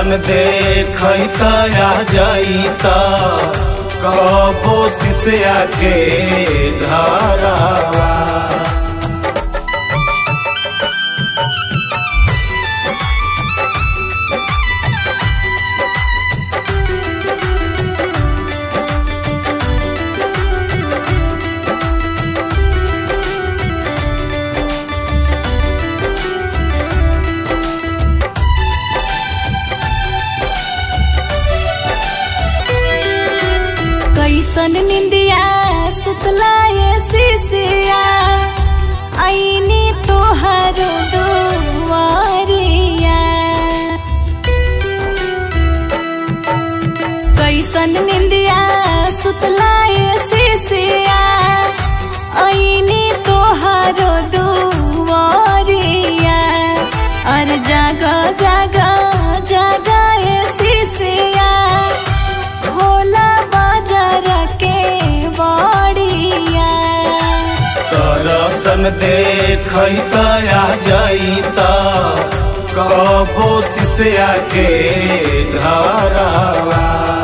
दर्शन देखत आ जाइता कबो शिष्या के घरवा कैसन निंदिया सुतलाए सिसिया ऐनी तोहर दुआरिया कैसन निंदिया सुतलाए सिसिया ऐनी तोहर दुआरिया अरे जागा जागा जागा ए सिसिया भोला बाजार के बड़िया दर्शन देखत आ जाइता कबो शिष्या के घरवा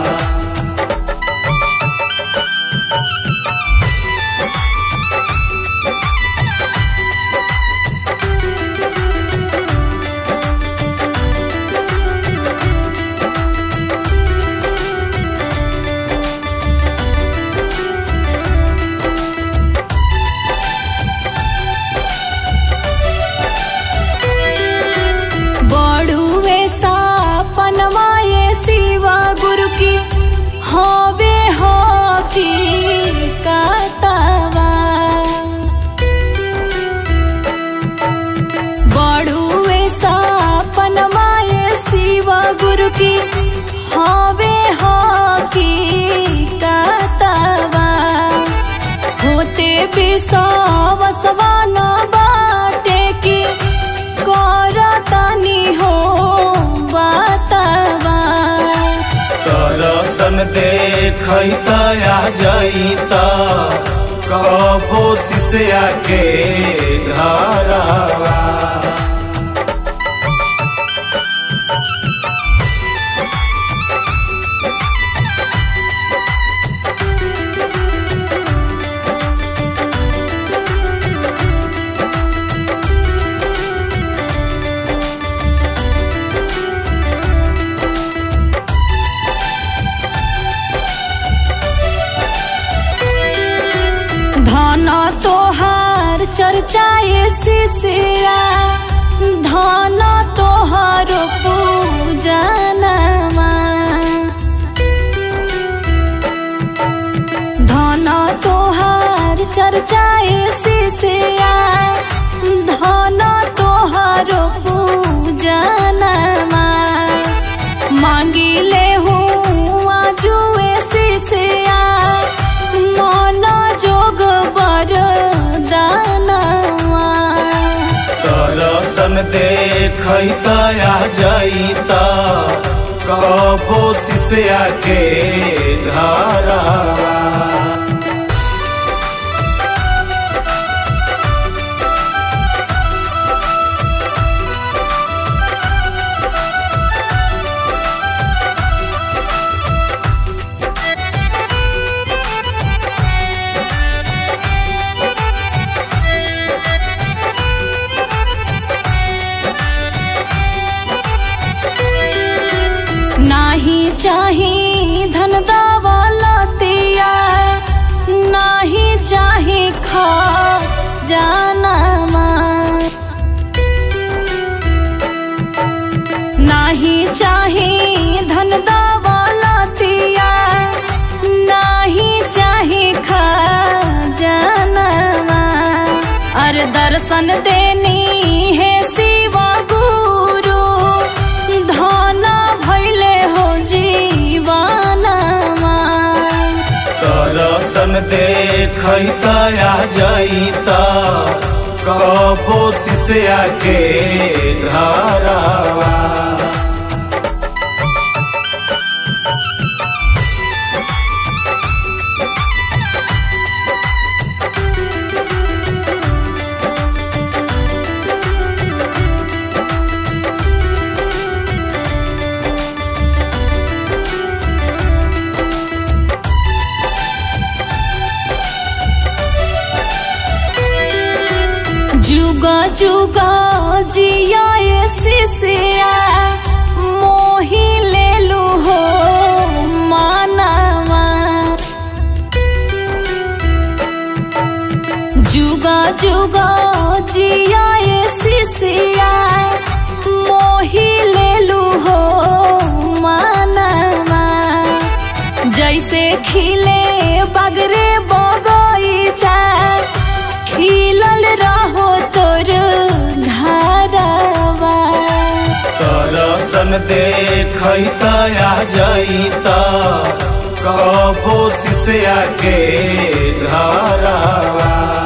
बड़ुए सपनमाए शिवा गुरु की हवे हो की कतवा बड़ुए सपनमाए शिवा गुरु की हवे हो की कतवा होते विश्वासवा न बाटे की करतानी हो बातवा दर्शन देखत आ जाइता कबो शिष्या के घरवा धन तोहार चर्चाए शिष्या धन तोहार पूजनमा धन तोहार चर्चाए शिष्या धन तोहार पूजनमा मांगिले हूँ आजुए शिष्या मन जोग बर दानवा दर्शन देखत आ जाइता कबो शिष्या के घरवा नाही चाही धन दौलतिया नाही चाही खा जानमा नाही चाही धन दौलतिया नाही चाही खा जानमा अरे दर्शन देनी है शिवा गुरु धन भैले हो जीवनमा दर्शन देखत आ जाइता कबो शिष्या के घरवा जुगा जुगा जिया ये सिसिया मोही ले लू हो मानवा जुगा जुगा जिया ये सिसिया मोही ले लू हो मानवा जैसे खिले बगरे बगीचा खिलल रहो तोर घरवा दर्शन देखैत आ जैत कबो शिष्या के घरवा